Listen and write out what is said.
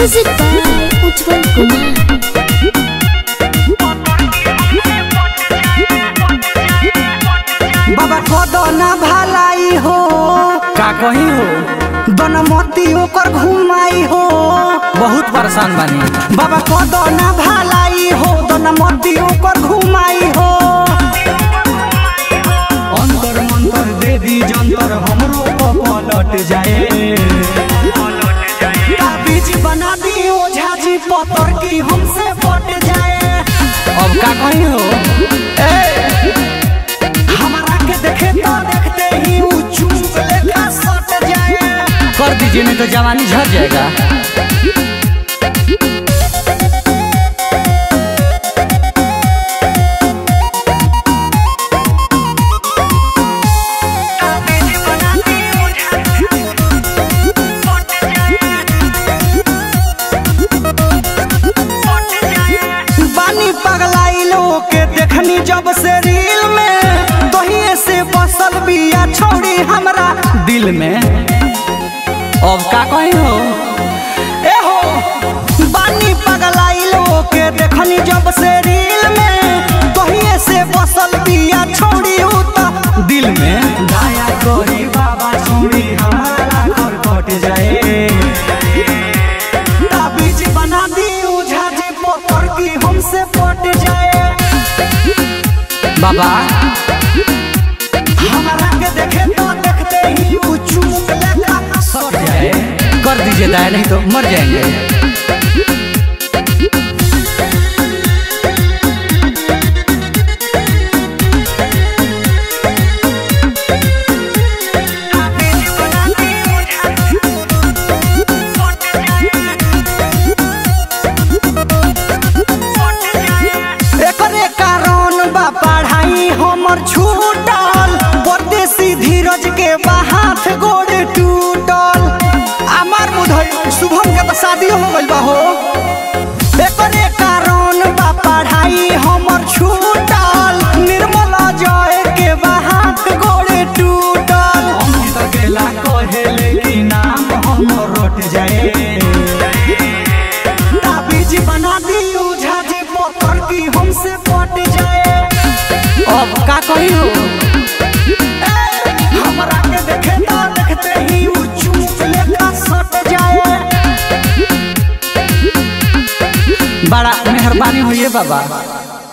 Music by Ujjwal Kumar. बाबा कदो ना भलाई हो का कही हो बनमती ओकर घुमाई हो बहुत परेशान बानी बाबा कदो ना भलाई हो बनमती ओकर घुमाई हो अंतर मंतर देवी जंतर हमरो पलट जाए बीज बना दी ओझा जी पतर की हमसे पट जाए अब का कही हो हमारा के देखे तो देखते ही ऊ चूक लेखा सट जाए कर दीजिए नहीं तो जवानी झड़ जाएगा बानी पगलाई लोग के देखनी जब से रील में तोहिए से बसल बिया छोड़ी हमरा दिल में अब का कही हो ए हो बानी पगलाई लोग के देखनी जब से रील में तोहिए से बसल बिया छोड़ी उ त दिल में दया करी बाबा छोड़ी हमारा घर कट जाए ताबीज बना दी ओझा जी पोतर की हमसे पट जाए बाबा हमारा के देखे तो देखते ही ऊ चूक लेखा सट जाए कर दीजिए दया नहीं तो मर जाएंगे एकरे कारण बा पढ़ाई हमर छूटल परदेसी धीरज के बा हाथ गोड़ टूटल हमार बुधई शुभम के तो शादी हो गइल बा हो एकरे कारण बा पढ़ाई हमर छूटल निर्मल जय के बा हाथ गोड़ टूटल अमित अकेला कहेले कि नाम हम रोट जाए ताबीज बना दी ओझा जी पोतर की हमसे पट जाए अब का कही हो हमरा के देखे तो देखते ही ऊ चूक लेखा सट जाए बड़ा मेहरबानी हुई है बाबा